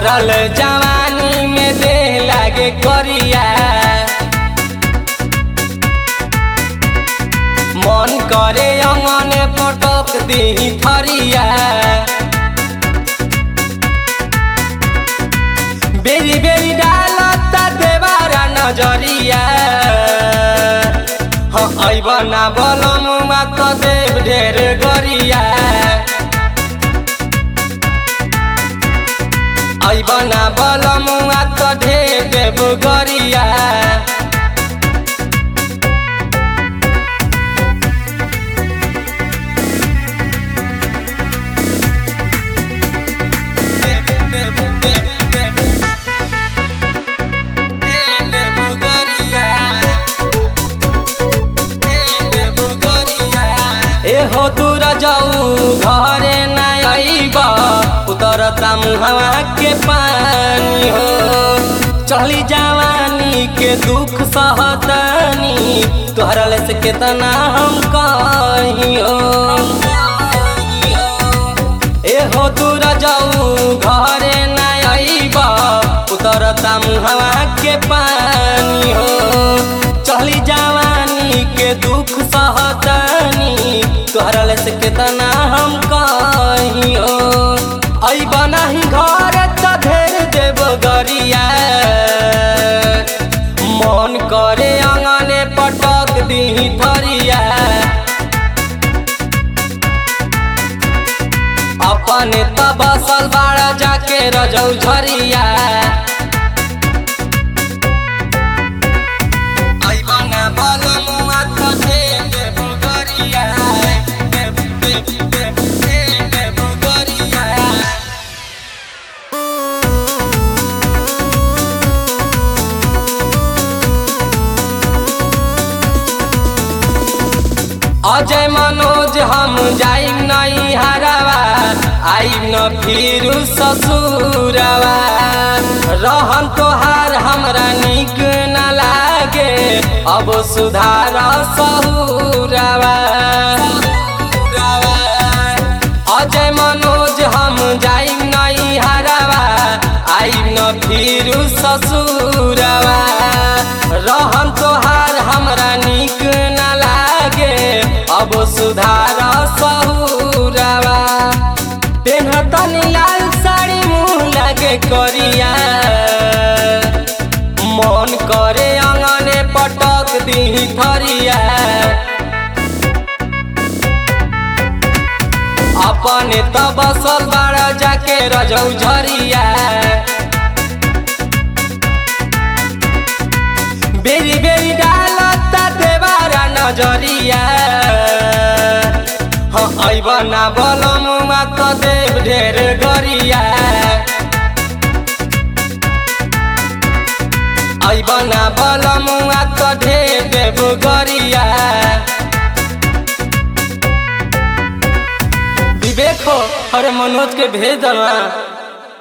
भरल जवानी में देह लागे करिया मन करे अंगने पटक दी थरिया बेरी बेरी डालता देवारा नजरिया हाँ ऐबना बलम मात देव ढेर गरिया ऐबना बलम मात ढेर देव गरिया एहो दूर जाऊ घरे ना आईब उतरता मुहवा के पानी हो चली जवानी के दुख सहतनी तोहरा ले से केतना हम कही हो एहो दूर जाऊ घरे ना आईब उतरता मुहवा के पानी हो चली जवानी के दुख सहतनी तोहरा ले से केतना हम कहियो ऐब नाही घर त ढेर देव गरिया मन करे अंगने पटक दी थरिया अपने त बसल बाड़ा जाके रजौ झरिया ऐबना बलम मात देव गरिया देव देव देव देव गरिया अजय मनोज हम जाइम नहीं हरावा आइम न फिर ससुरवा रहन तोहार हमरा निक न लागे अब सुधार सहुरवा अजय मनोज हम जाइम नहीं हरावा आइम न फिर ससुरवा रहन तोहार हमरा निक न लागे अब सुधार सहुरवा पेन्हतनी लाल साड़ी मुँह लागे करिया मन करे अंगने पटक दी थरिया अपने त बसल बाड़ा जाके रजौ झरिया बेरी बेरी डालता देवारा नजरिया हाँ ऐबना बलम मात देव ढेर गरिया ऐबना बलम मात ढेर देव गरिया विवेक हो अरे मनोज के भेज दलवा